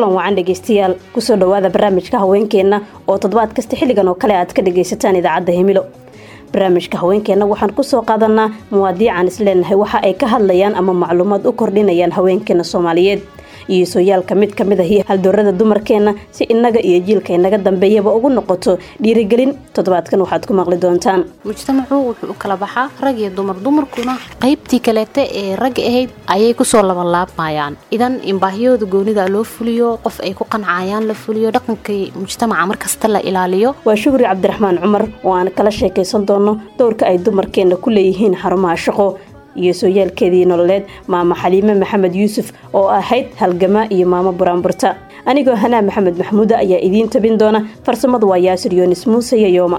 kulan wacan dhegaystayaal kusoo dhowaada barnaamijka haweenkeenna oo toddobaad kasta xilligan oo kale aad ka dhagaysataan idaacadda himilo barnaamijka haweenkeenna waxaan kusoo qaadanaa muwaadiican isleenahay waxa ay ka hadlayaan ama macluumaad u kordhinayaan haweenkeena soomaaliyeed iyo sooyaalka mid ka mid ahi haldoorada dumarkeenna si innaga iyo jiilka inaga dambeeyaba ugu noqoto dhiirigelin toddobaadkan waxaad ku maqli doontaan mujtamacu wuxuu u kala baxaa rag iyo dumar dumarkuna qaybtii kaleeta ee ragga ahayd ayay kusoo labanlaabmayaan idan in baahiyooda goonida loo fuliyo qof ay ku qancayaan la fuliyo dhaqankay mujtamaca markasta la ilaaliyo waa shukri cabdiraxmaan cumar oo aan kala sheekaysan doono dowrka ay dumarkeenna ku leeyihiin xarumaha shaqo iyo sooyaalkeedii nololeed maamo xaliime maxamed yuusuf oo ahayd halgamaa iyo maamo buraanburta anigoo hanaa maxamed maxmuuda ayaa idiin tabin doona farsamadu waa yaasir yoonis muuse iyo yooma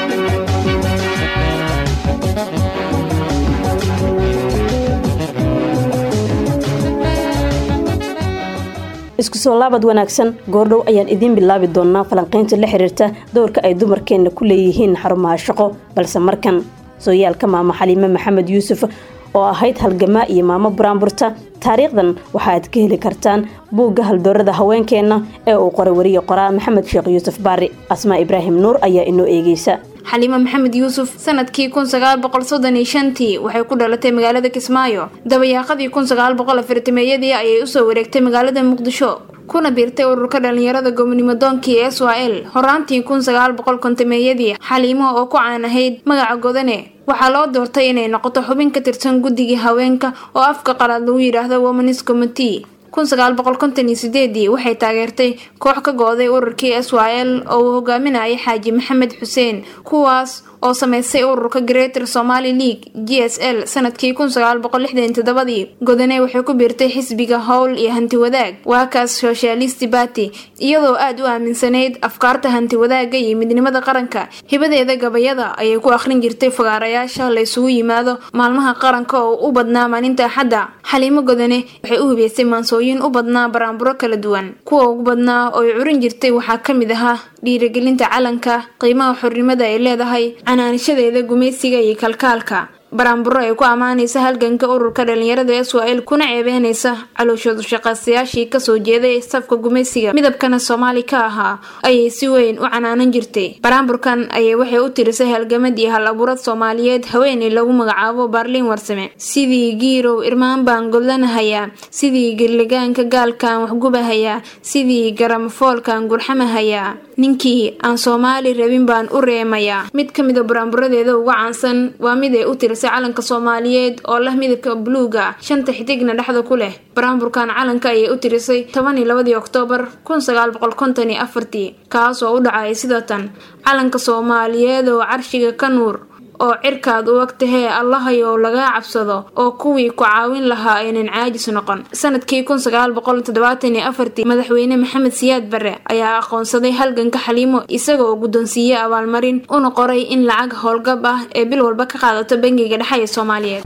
isku soo laabad wanaagsan goordhow ayaan idiin bilaabi doonaa falanqaynta la xiriirta dowrka ay dumarkeenna ku leeyihiin xarumaha shaqo balse markan sooyaalka maamo xaliime maxamed yuusuf oo ahayd halgamaa iyo maamo buraanburta taariikhdan waxaaad ka heli kartaan buugga haldoorada haweenkeenna ee uu qoray wariye qoraa maxamed sheekh yuusuf baari asmaa ibraahim nuur ayaa inoo eegeysa xaliime maxamed yuusuf sanadkii kun sagaal boqol soddon iyo shantii waxay ku dhalatay magaalada kismaayo dabayaaqadii kun sagaal boqol afartameeyadii ayay usoo wareegtay magaalada muqdisho kuna biirtay ururka dhalinyarada gobonimo doonkii ee s l horaantii kun sagaal boqol kontameeyadii xaliimo oo ku caan ahayd magaca godane waxaa loo doortay inay noqoto xubin ka tirsan guddigii haweenka oo afka qalaad lagu yidhaahdo womanis commitee kun sagaal boqol konton iyo sideedii waxay taageertay koox ka go-day ururkii s y l oo uu hogaaminayay xaaji maxamed xuseen kuwaas oo sameystay ururka greater somaali league g s l sanadkii kun sagaal boqol lixdan todobadii godane waxay ku biirtay xisbiga howl iyo hanti wadaag waakaas socialist bati iyadoo aada u aaminsanayd afkaarta hanti wadaaga iyo midnimada qaranka hibadeeda gabayada ayay ku akhrin jirtay fagaarayaasha la isugu yimaado maalmaha qaranka oo u badnaa maalinta axadda xaliimo godane waxay u hubeysay maansooyin u badnaa baraanburo kala duwan kuwa ugu badnaa oo ay curin jirtay waxaa ka mid ahaa dhiirigelinta calanka qiimaha xornimada ay leedahay canaanishadeeda gumaysiga iyo kalkaalka baraanburo ay ku ammaanaysa halganka ururka dhalinyarada s y l kuna ceebeynaysa calooshoodu shaqaystayaashii kasoo jeeday safka gumaysiga midabkana soomaali ka ahaa ayay si weyn u canaanan jirtay baraanburkan ayay waxay u tirisay halgamad iyo hal abuurad soomaaliyeed haweeney lagu magacaabo baarliin warsame sidii giirow irmaan baan godlanahayaa sidii geligaanka gaalkan waxgubahayaa sidii garamafoolkan gurxamahayaa ninkii aan soomaali rabin baan u reemayaa mid ka mida baraanburadeeda uga caansan waa mid ay u tirisay calanka soomaaliyeed oo leh midabka buluuga shanta xidigna dhexda ku leh baraanburkan calanka ayay u tirisay toban iyo labadii oktoobar kun sagaal boqol konton iyo afartii kaas oo u dhacay sida tan calanka soomaaliyeed oo carshiga ka nuur oo cirkaad u ag tahee allahayow lagaa cabsado oo kuwii ku caawin lahaa aynan caajis noqon sanadkii kun sagaal boqol toddobaatan iyo afartii madaxweyne maxamed siyaad barre ayaa aqoonsaday halganka xaliimo isagoo guddoonsiiyey abaalmarin una qoray in lacag howlgab ah ee bil walba ka qaadato bangiga dhexe ee soomaaliyeed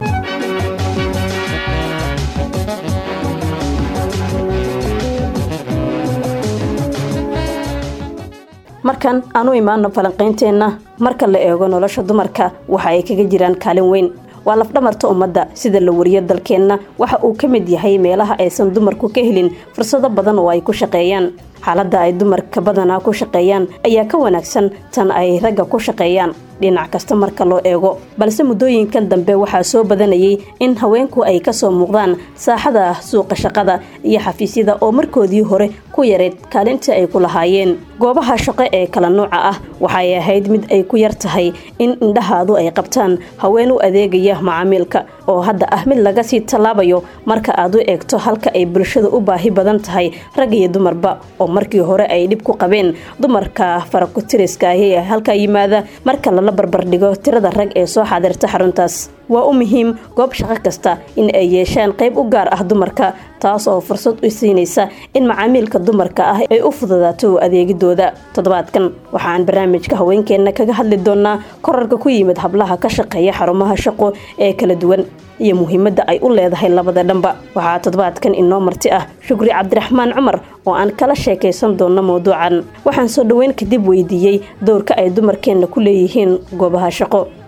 markan aan u imaano falanqaynteenna marka la eego nolosha dumarka waxa ay kaga jiraan kaalin weyn waa lafdhamarta ummadda sida la wariyo dalkeenna waxa uu ka mid yahay meelaha aysan dumarku ka helin fursado badan oo ay ku shaqeeyaan xaaladda ay dumarka badanaa ku shaqeeyaan ayaa ka wanaagsan tan ay ragga ku shaqeeyaan dhinac kasta marka loo eego balse muddooyinkan dambe waxaa soo badanayay in haweenku ay kasoo muuqdaan saaxada suuqa shaqada iyo xafiisyada oo markoodii hore ku yareyd kaalintii ay ku lahaayeen goobaha shaqo ee kala nuuca ah waxay ahayd mid ay ku yar tahay in indhahaadu ay qabtaan haween u adeegaya macaamiilka oo hadda ah mid laga sii tallaabayo marka aad u eegto halka ay bulshada u baahi badan tahay rag iyo dumarba oo markii hore ay dhib ku qabeen dumarka farakutiriska ahi ee halka yimaada marka lala barbardhigo tirada rag ee soo xaadirta xaruntaas waa u muhiim goob shaqo kasta in ay yeeshaan qayb u gaar ah dumarka taas oo fursad u siinaysa in macaamiilka dumarka ah ay u fududaato adeegidooda toddobaadkan waxaan barnaamijka haweenkeenna kaga hadli doonaa korarka ku yimid hablaha ka shaqeeya xarumaha shaqo ee kala duwan iyo muhiimadda ay u leedahay labada dhanba waxaa toddobaadkan inoo marti ah shukri cabdiraxmaan cumar oo aan kala sheekaysan doonno mawduucan waxaan soo dhoweyn kadib weydiiyey dowrka ay dumarkeenna ku leeyihiin goobaha shaqo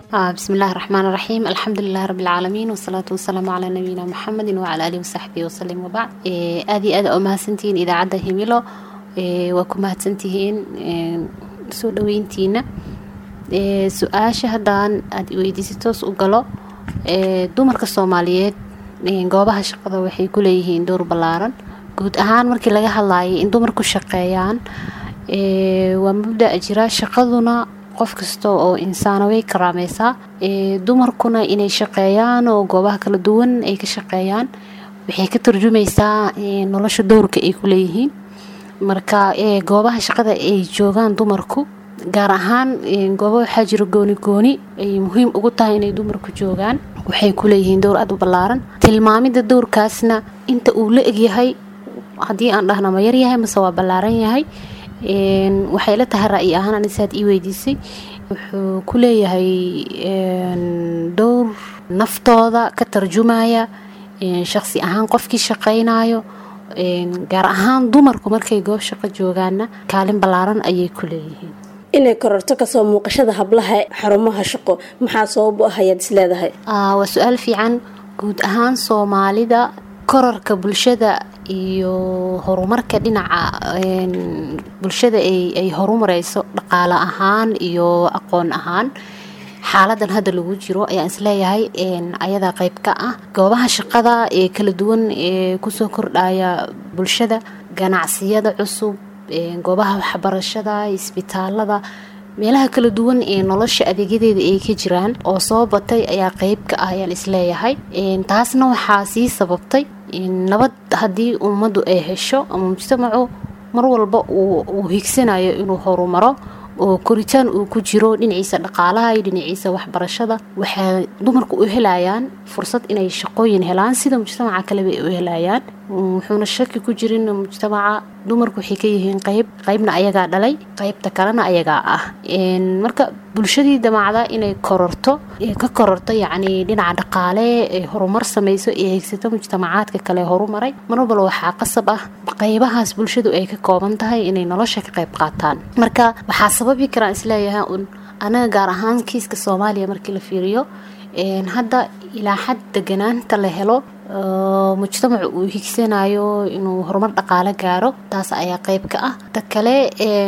bismillahi raxmaan raxiim alxamdulilahi rabbilcaalamiin wasalaatu wasalaamu calaa nabiyina muxamedin wacala alihi wasaxbihi wasalim wabacd aad iyo aad u mahadsantihiin idaacadda himilo waa ku mahadsantihiin soo dhaweyntiina su-aasha haddaan aad weydiisay toos u galo dumarka soomaaliyeed goobaha shaqada waxay ku leeyihiin dowr ballaaran guud ahaan markii laga hadlaayay in dumarku shaqeeyaan waa mabda jira shaqaduna qof kasta oo insaana way karaameysaa dumarkuna inay shaqeeyaan oo goobaha kala duwan ay ka shaqeeyaan waxay ka turjumeysaa nolosha dowrka ay ku leeyihiin marka goobaha shaqada ay joogaan dumarku gaar ahaan gooba waxaa jira gooni gooni ay muhiim ugu tahay inay dumarku joogaan waxay ku leeyihiin dowr aad u ballaaran tilmaamida dowrkaasna inta uu la egyahay haddii aan dhahna ma yaryahay mase waa ballaaran yahay waxay la tahay ra'yi ahaan anisaad ii weydiisay wuxuu ku leeyahay dhowr naftooda ka tarjumaya shaqsi ahaan qofkii shaqaynayo gaar ahaan dumarku markay goob shaqo joogaanna kaalin ballaaran ayay ku leeyihiin inay kororto kasoo muuqashada hablaha xarumaha shaqo maxaa sabab u ah ayaad isleedahay waa su-aal fiican guud ahaan soomaalida korarka bulshada iyo horumarka dhinaca bulshada ay horumareyso dhaqaale ahaan iyo aqoon ahaan xaaladan hadda lagu jiro ayaan isleeyahay ayadaa qeyb ka ah goobaha shaqada ee kala duwan ee kusoo kordhaya bulshada ganacsiyada cusub goobaha waxbarashada isbitaalada meelaha kala duwan ee nolosha adeegyadeeda ay ka jiraan oo soo batay ayaa qeyb ka ah ayaan isleeyahay taasna waxaa sii sababtay nabad haddii ummaddu ay hesho ama mujtamacu mar walba uu higsanayo inuu horumaro oo koritaan uu ku jiro dhinaciisa dhaqaalaha iyo dhinaciisa waxbarashada waxay dumarku u helayaan fursad inay shaqooyin helaan sida mujtamaca kaleba ay u helayaan wuxuuna shaki ku jirin mujtamaca dumarku waxay ka yihiin qeyb qeybna ayagaa dhalay qeybta kalena ayagaa ah marka bulshadii damaacda inay kororto ka kororto yacni dhinaca dhaqaale ay horumar sameyso ee hegsato mujtamacaadka kale horumaray mar walbala waxaa qasab ah qeybahaas bulshadu ay ka kooban tahay inay nolosha ka qeyb qaataan marka waxaa sababi karaan isleeyahay un anaga gaar ahaan kiiska soomaaliya markii la fiiriyo hadda ilaa xad deganaanta la helo mujtamacu uu higsanayo inuu horumar dhaqaale gaaro taas ayaa qeyb ka ah ta kale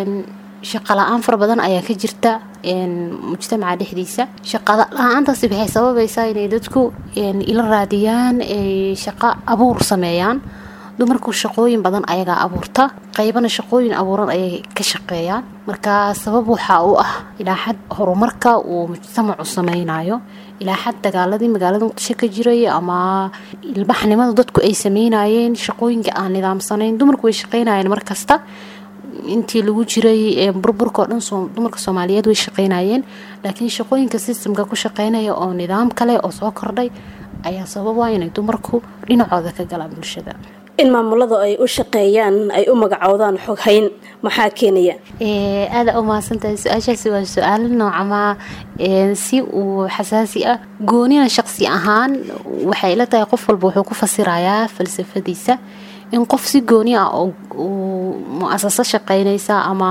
shaqa la-aan fara badan ayaa ka jirta mujtamaca dhexdiisa shaqa la-aantaasi waxay sababaysaa inay dadku ila raadiyaan ay shaqo abuur sameeyaan dumarku shaqooyin badan ayagaa abuurta qeybana shaqooyin abuuran ayay ka shaqeeyaan marka sabab waxaa u ah ilaa xad horumarka uu mujtamacu sameynayo ilaa xad dagaaladii magaalada muqdisho ka jiray ama ilbaxnimada dadku ay sameynayeen shaqooyinka aan nidaamsanayn dumarku way shaqeynayeen markasta intii lagu jiray burburka oo dhan dumarka soomaaliyeed way shaqeynayeen laakiin shaqooyinka sistamka ku shaqeynaya oo nidaam kale oo soo kordhay ayaa sababa inay dumarku dhinacooda ka galaan bulshada in maamulada ay u shaqeeyaan ay u magacoodaan xoghayn maxaa keenaya aada u mahadsantahay su-aashaasi waa su-aal noocama si uu xasaasi ah goonina shaqsi ahaan waxay la tahay qof walba wuxuu ku fasirayaa falsafadiisa in qof si gooni ah oo mu-asaso shaqeynaysa ama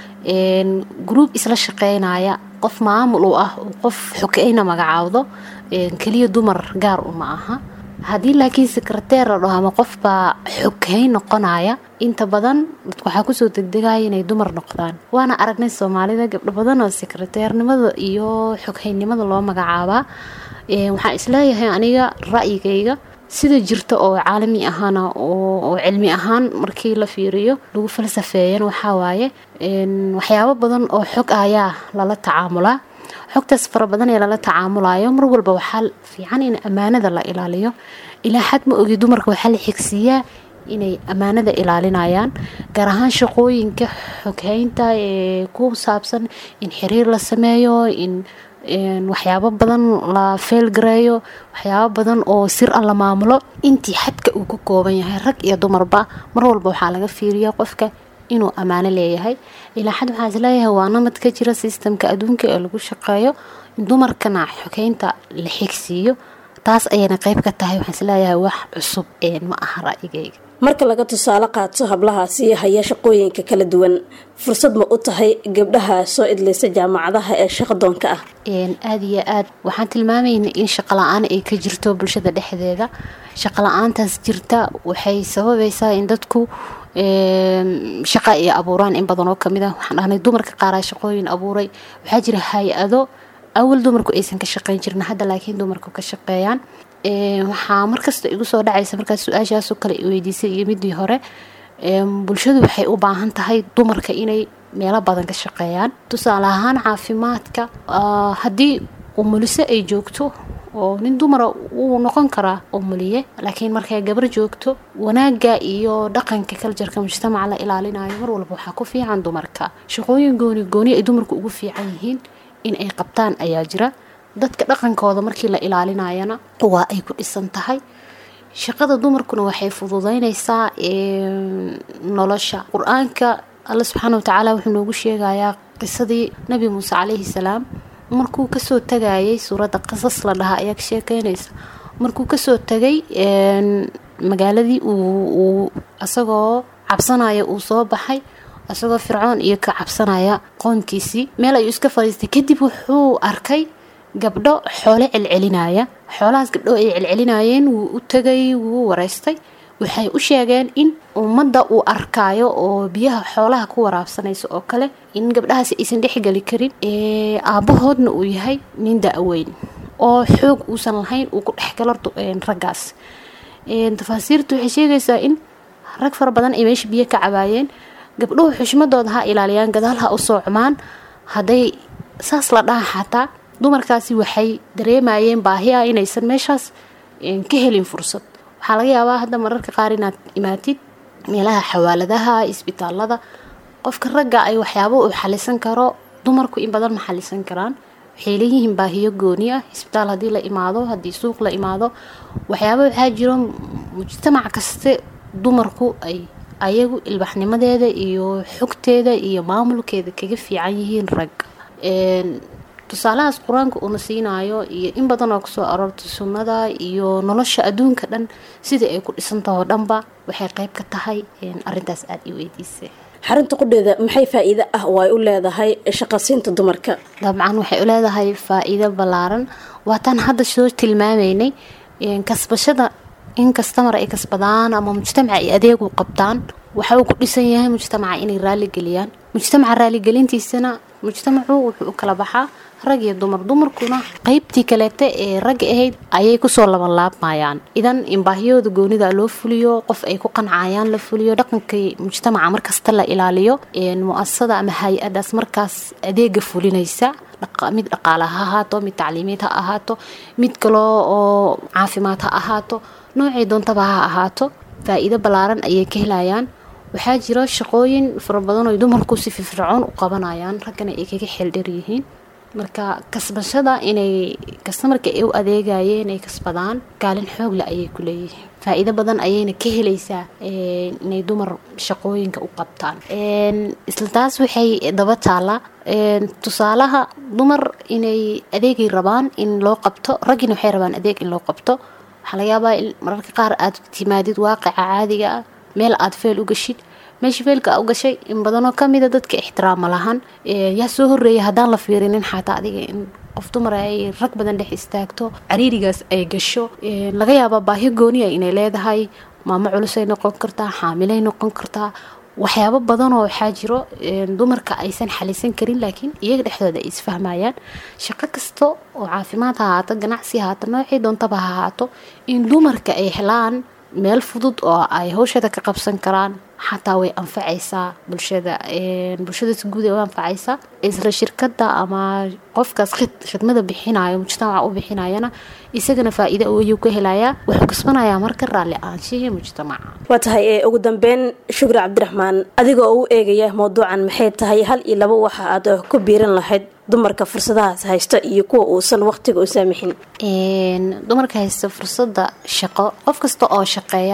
gruub isla shaqeynaya qof maamul u ah qof xogeyna magacaawdo keliya dumar gaar uma aha haddii laakiin sekreteer la dhaho ama qofbaa xoghayn noqonaya inta badan dadku waxaa kusoo degdegaya inay dumar noqdaan waana aragnay soomaalida gabdho badan oo sekreteernimada iyo xoghaynnimada loo magacaabaa waxaan isleeyahay aniga ra'yigayga sida jirta oo caalami ahaana oo cilmi ahaan markii la fiiriyo lagu falsafeeyan waxaa waaye waxyaabo badan oo xog ayaa lala tacaamulaa xogtaas fara badan ee lala tacaamulayo mar walba waxaa fiican in ammaanada la ilaaliyo ilaa xad ma ogi dumarka waxaa la xigsiiyaa inay ammaanada ilaalinayaan gaar ahaan shaqooyinka xoghaynta ee ku saabsan in xiriir la sameeyo in waxyaabo badan la feelgareeyo waxyaabo badan oo sir a la maamulo intii xadka uu ka kooban yahay rag iyo dumarba mar walba waxaa laga fiiriya qofka inuu ammaano leeyahay ilaa xad waxaa isleeyahay waa namad ka jira sistamka adduunka ee lagu shaqeeyo in dumarkana xogeynta la xigsiiyo taas ayayna qeyb ka tahay waxaan isleeyahay wax cusub ma aha ra'yigayga marka laga tusaale qaato hablahaasi haya shaqooyinka kala duwan fursad ma u tahay gabdhaha soo idlaysa jaamacadaha ee shaqadoonka ah aada iyo aad waxaan tilmaamaynay in shaqola-aan ay ka jirto bulshada dhexdeeda shaqola-aantaas jirta waxay sababaysaa in dadku shaqa ay abuuraan in badan oo kamid ah waxaan dhahnay dumarka qaaraa shaqooyin abuuray waxaa jira hay-ado awal dumarku aysan ka shaqeyn jirin hadda laakiin dumarku ka shaqeeyaan waxaa markasta igu soo dhacaysa markaas su-aashaasoo kale weydiisay iyo midii hore bulshadu waxay u baahan tahay dumarka inay meelo badan ka shaqeeyaan tusaale ahaan caafimaadka haddii umuliso ay joogto oo nin dumara wuu noqon karaa umuliye laakiin markay gabar joogto wanaaga iyo dhaqanka kaljarka mujtamaca la ilaalinayo mar walba waxaa ku fiican dumarka shaqooyin gooni gooni ay dumarku ugu fiican yihiin in ay qabtaan ayaa jira dadka dhaqankooda markii la ilaalinayana waa ay ku dhisan tahay shaqada dumarkuna waxay fududeynaysaa nolosha qur-aanka alla subxaana watacaala wuxuu noogu sheegayaa qisadii nabi muuse calayhi salaam markuu kasoo tagayay suuradda qasas la dhahaa ayaa ka sheekeynaysa markuu kasoo tagay magaaladii uu isagoo cabsanaya uu soo baxay isagoo fircoon iyo ka cabsanaya qoonkiisii meel ayuu iska fadhiistay kadib wuxuu arkay gabdho xoole celcelinaya xoolahaas gabdho ay celcelinayeen wuu u tagay wuu wareystay waxay u sheegeen in ummadda uu arkaayo oo biyaha xoolaha ku waraabsanaysa oo kale in gabdhahaasi aysan dhexgeli karin aabbahoodna uu yahay nin da-weyn oo xoog uusan lahayn uu ku dhexgalo raggaas tafaasiirtu waxay sheegaysaa in rag fara badan ay meesha biyo ka cabaayeen gabdhuhu xushmadooda ha ilaaliyaan gadaal ha u soocmaan hadday saas la dhaha xataa dumarkaasi waxay dareemayeen baahiya inaysan meeshaas ka helin fursad waxaa laga yaabaa hadda mararka qaar inaad imaatid meelaha xawaaladaha isbitaalada qofka ragga ay waxyaabo uu xalisan karo dumarku in badan ma xalisan karaan waxay leeyihiin baahiyo gooni ah isbitaal haddii la imaado haddii suuq la imaado waxyaaba waxaa jiro mujtamac kaste dumarku ay ayagu ilbaxnimadeeda iyo xogteeda iyo maamulkeeda kaga fiican yihiin rag tusaalahaas qur-aanka uuna siinaayo iyo in badan oo kusoo aroortay sunnada iyo nolosha adduunka dhan sidai ay ku dhisantaho dhanba waxay qeyb ka tahay arintaas aada i weydiisay xarinta qudheeda maxay faa-iido ah oo ay u leedahay shaqasiinta dumarka dabcan waxay u leedahay faa-iido ballaaran waataan hadda soo tilmaamaynay kasbashada in kastamar ay kasbadaan ama mujtamaca ay adeegu qabtaan waxa uu ku dhisan yahay mujtamaca inay raaligeliyaan mujtamaca raaligelintiisana mujtamacu wuxuu u kala baxaa rag iyo dumar dumarkuna qeybtii kaleeta ee ragga ahayd ayay kusoo labanlaabmayaan idan in baahiyooda goonida loo fuliyo qof ay ku qancayaan la fuliyo dhaqankii mujtamaca markasta la ilaaliyo mu-asasada ama hay-adaas markaas adeega fulinaysa mid dhaqaale ha ahaato mid tacliimeed ha ahaato mid kaloo oo caafimaad ha ahaato noocay doontaba ha ahaato faa-iido ballaaran ayay ka helayaan waxaa jiro shaqooyin fara badan oo dumarku si firfircoon u qabanayaan raggana ay kaga xeeldheer yihiin marka kasbashada inay kastamarka ay u adeegayeen ay kasbadaan kaalin xoogle ayay ku leeyihiin faa-iido badan ayayna ka helaysaa inay dumar shaqooyinka u qabtaan isla taas waxay daba taallaa tusaalaha dumar inay adeegay rabaan in loo qabto raggina waxay rabaan adeeg in loo qabto waxaa laga yaabaa in mararka qaar aad timaadid waaqica caadiga ah meel aad feel u gashid meesha feelka u gashay in badanoo kamida dadka ixtiraama lahan yaa soo horeeya haddaan la fiirinin xataa adiga in qof dumar ay rag badan dhex istaagto cariirigaas ay gasho laga yaabaa baahi gooniya inay leedahay maamo culusay noqon kartaa xaamilay noqon kartaa waxyaabo badanoo waxaa jiro dumarka aysan xalisan karin laakiin iyaga dhexdooda ay isfahmayaan shaqo kasta oo caafimaad ha ahaato ganacsi ahaato noocii doontaba ha ahaato in dumarka ay helaan meel fudud oo ay hawshada ka qabsan karaan xataa way anfacaysaa bulshada bulshada si guud ay u anfacaysaa isla shirkada ama qofkaas khidmada bixinayo mujtamaca u bixinayana isagana faa-iida ayuu ka helayaa wuxuu kasbanayaa marka raalli aanshihii mujtamaca waa tahay ugu dambeyn shukri cabdiraxmaan adigoo u eegaya mawduucan maxay tahay hal iyo labo waxa aad ku biiran lahayd dumarka fursadahaas haysta iyo kuwa uusan waqtiga u saamixin dumarka haysta fursada shaqo qof kasta oo shaqeeya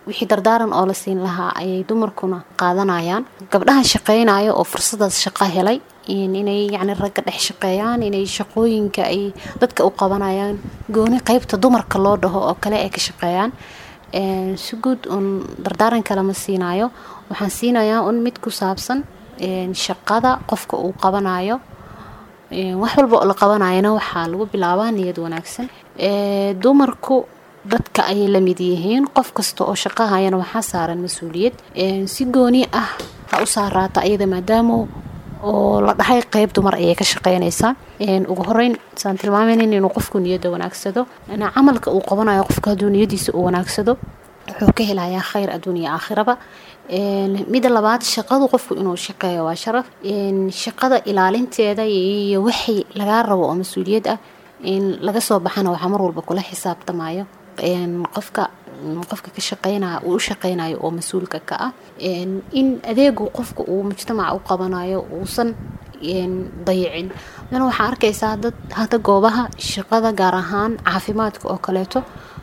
wixii dardaaran oo la siin lahaa ayay dumarkuna qaadanayaan gabdhaha shaqeynayo oo fursadaas shaqo helay inay yacni ragga dhex shaqeeyaan inay shaqooyinka ay dadka u qabanayaan gooni qeybta dumarka loo dhaho oo kale ay ka shaqeeyaan si guud un dardaaran kale ma siinayo waxaan siinayaa un mid ku saabsan shaqada qofka uu qabanayo wax walba oo la qabanayana waxaa lagu bilaabaa niyad wanaagsan dumarku dadka ayay la mid yihiin qof kasta oo shaqahayana waxaa saaran mas-uuliyad si gooni ah ha u saaraata ayada maadaama oo la dhahay qeyb dumar ayay ka shaqeynaysaa ugu horeyn saan tilmaamayn inuu qofku niyadda wanaagsado camalka uu qabanayo qofka hadduu niyadiisa uu wanaagsado wuxuu ka helayaa khayr adduuniya aakhiraba mida labaad shaqadu qofku inuu shaqeeyo waa sharaf shaqada ilaalinteeda iyo wixii lagaa rabo oo mas-uuliyad ah in laga soo baxana waxaa mar walba kula xisaabtamayo qofka qofka ka shaqeynaya uu u shaqeynayo oo mas-uulka ka ah in adeegu qofka uu mujtamaca u qabanayo uusan dayicin adana waxaa arkaysaa dad hadda goobaha shaqada gaar ahaan caafimaadka oo kaleeto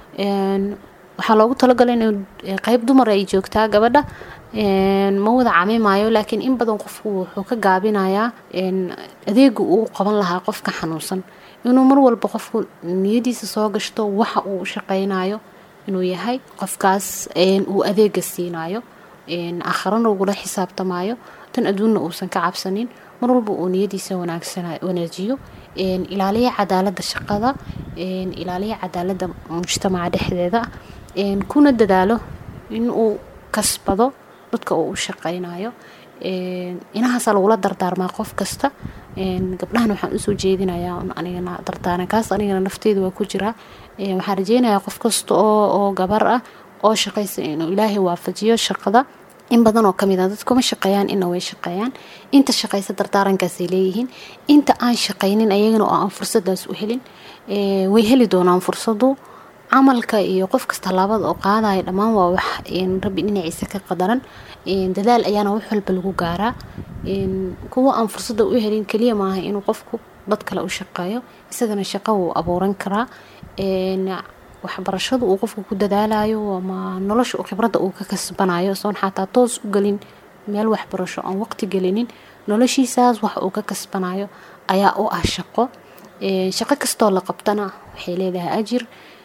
waxaa loogu talagalay in qeyb dumar ay joogtaa gabadha ma wada camimayo laakiin in badan qofku wuxuu ka gaabinayaa adeegu uu qaban lahaa qofka xanuunsan inuu mar walba qofku niyadiisa soo gashto waxa uu u shaqeynayo inuu yahay qofkaas uu adeega siinayo aakharana ugula xisaabtamayo tan adduunna uusan ka cabsanin mar walba uu niyadiisa wanaajiyo ilaaliya cadaalada shaqada ilaaliya cadaalada mujtamaca dhexdeeda kuna dadaalo inuu kasbado dadka uu u shaqeynayo inahaasaa lagula dardaarmaa qof kasta gabdhahan waxaan usoo jeedinayaa anigana dardaarankaas anigana nafteeda waa ku jiraa waxaan rajeynayaa qof kasta oo gabar ah oo shaqaysa inuu ilaahay waafajiyo shaqada in badan oo kamid a dadkuma shaqeeyaan ina way shaqeeyaan inta shaqaysa dardaarankaasay leeyihiin inta aan shaqaynin ayagana oo aan fursadaas u helin way heli doonaan fursadu camalka iyo qof kasta laabada oo qaadaya dhammaan waa wax rabbi dhinaciisa ka qadaran dadaal ayaana wax walba lagu gaaraa kuwa aan fursada u helin keliya maaha inuu qofku dad kale u shaqeeyo isagana shaqo wuu abuuran karaa waxbarashadu uu qofku ku dadaalayo ama nolosha uu khibradda uu ka kasbanayo soon xataa toos u gelin meel waxbarasho aan waqti gelinin noloshiisaas wax uu ka kasbanayo ayaa u ah shaqo shaqo kastoo la qabtana waxay leedahay ajir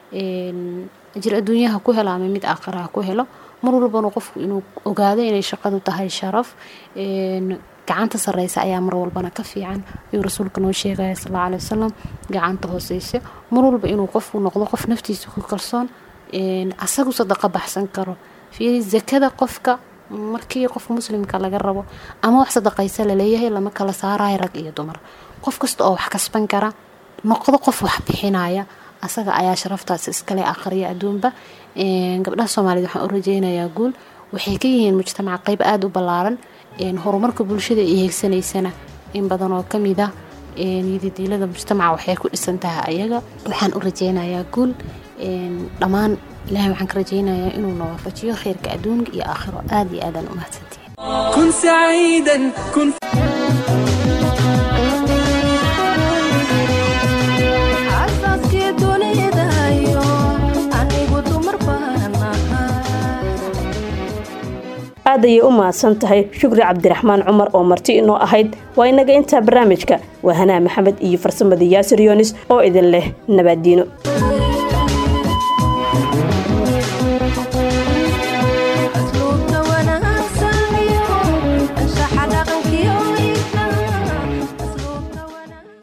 ajir adduunyaha ku helo ama mid aakhiraha ku helo mar walbana qofku inuu ogaado inay shaqadu tahay sharaf gacanta sareysa ayaa mar walbana ka fiican ayuu rasuulka noo sheegaya sal alla alai wasalam gacanta hooseysa mar walba inuu qofku noqdo qof naftiisa ku kalsoon asagu sadaqa baxsan karo fiiri zakada qofka markii qofka muslimka laga rabo ama wax sadaqaysa laleeyahay lama kala saarayo rag iyo dumar qof kasta oo wax kasban kara noqdo qof wax bixinaya asaga ayaa sharaftaas iskale akhriya adduunba gabdhaha soomaaliyed waxaan u rajeynayaa guul waxay ka yihiin mujtamaca qeyb aada u ballaaran horumarka bulshada ay heegsanaysana in badan oo kamid ah yadidiilada mujtamaca waxay ku dhisan tahay ayaga waxaan u rajeynayaa guul dhammaan ilahay waxaan ka rajeynayaa inuu nawaafajiyo kheyrka adduunka iyo aakhiro aada iyo aadaan u mahadsantihin كن سعيدا كن xaasaskii dunidayo anigu dumar baan ahay aad ayay u mahadsan tahay shukri cabdiraxmaan cumar oo marti inoo ahayd waa inaga intaa barnaamijka waa hanaa maxamed iyo farsamada yaasir yoonis oo idin leh nabaaddiino